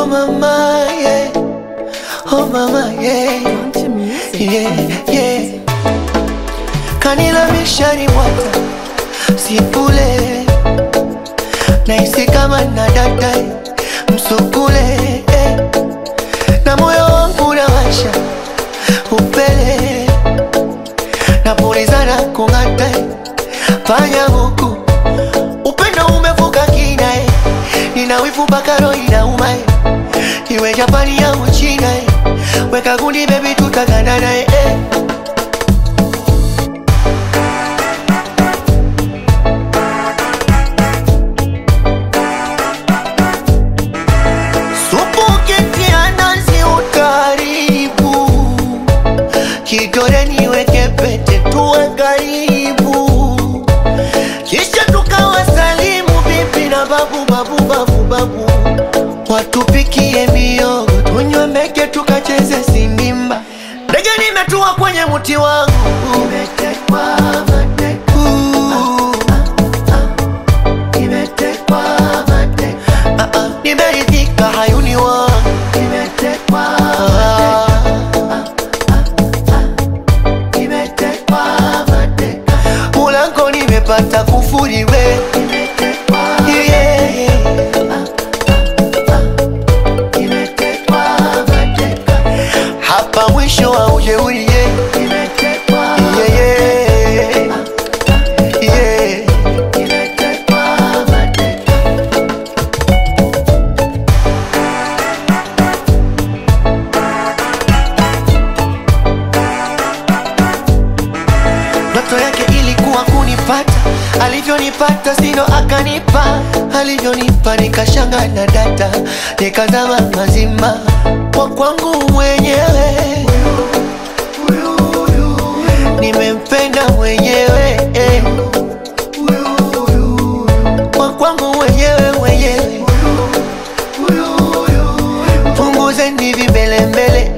Oh mama, yeah. Oh mama, yeah. Country music. Yeah, yeah. Kanila mishari mwata sipule naisi kama na dada msukule eh. na moyo wangu nawasha upele napulizana kung'ata fanya huku upendo umevuka kina eh. nina wivu mpaka roho inauma eh. iwe Japani au China eh. weka gundi baby tutagandana eh. eh. Supu ukitia nazi utaribu, kidole niweke pete tuwe karibu, kisha tukawasalimu bibi na babu babu babu babu, watupikie miogo tunywe meke tukacheze sindimba. Ndege nimetua kwenye mti wangu umetekwa mateka. Nimetekwa mateka. Ah, ah, nimeridhika hayuni wangu nimetekwa nimetekwa mateka mulango nimepata kufuriwe Yeah, yeah. Nimetekwa mateka. hapa mwisho wa ujeuri yeah. Yeah, yeah. Yeah. Ndoto yake ilikuwa kunipata, alivyonipata sino akanipa, alivyonipa nikashanga na data, nikazama mazima kwa kwangu mwenyewe, nimempenda mwenyewe eh. kwa kwangu mwenyewe mwenyewe, punguzeni vimbelembele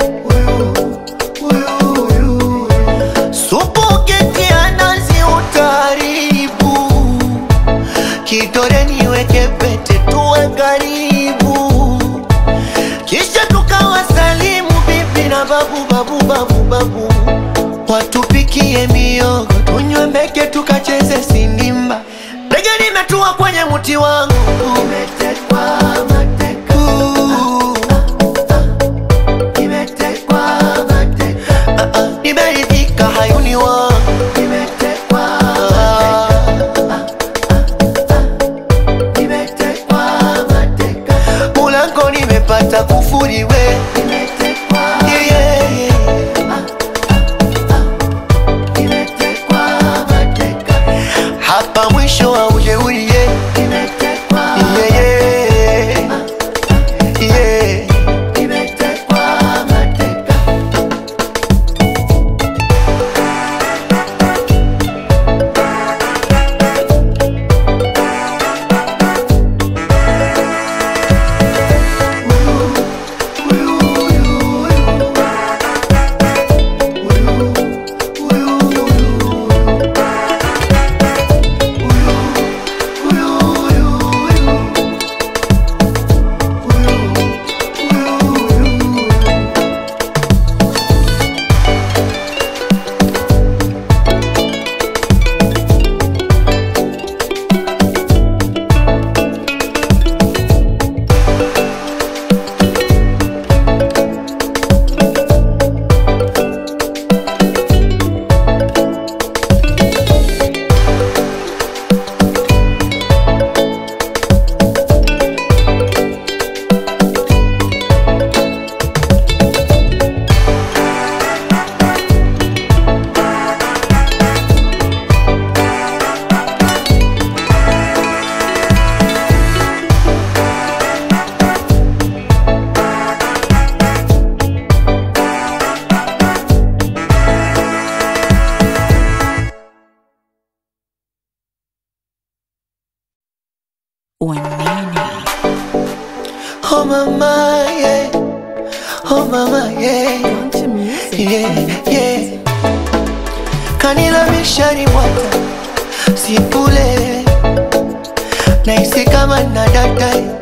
Supu ukitia nazi utaribu, kidole niweke pete tuwe karibu, kisha tukawasalimu bibi na babu babu babu babu, watupikie miogo tunywe meke tukacheze sindimba. Ndege nimetua kwenye mti wangu umetekwa mateka. Nimetekwa mateka. Ah, ah, nimeridhika hayuni wangu nimetekwa nimetekwa mateka mulango nimepata kufuriwe Yeah, yeah, yeah. hapa mwisho wa ujeuri yeah. Yeah, yeah. Yeah. Wanene. Oh mama, yeah. Oh mama, yeah. Country music. Yeah, yeah. Kanila mishari mwata sipule naisi kama na dada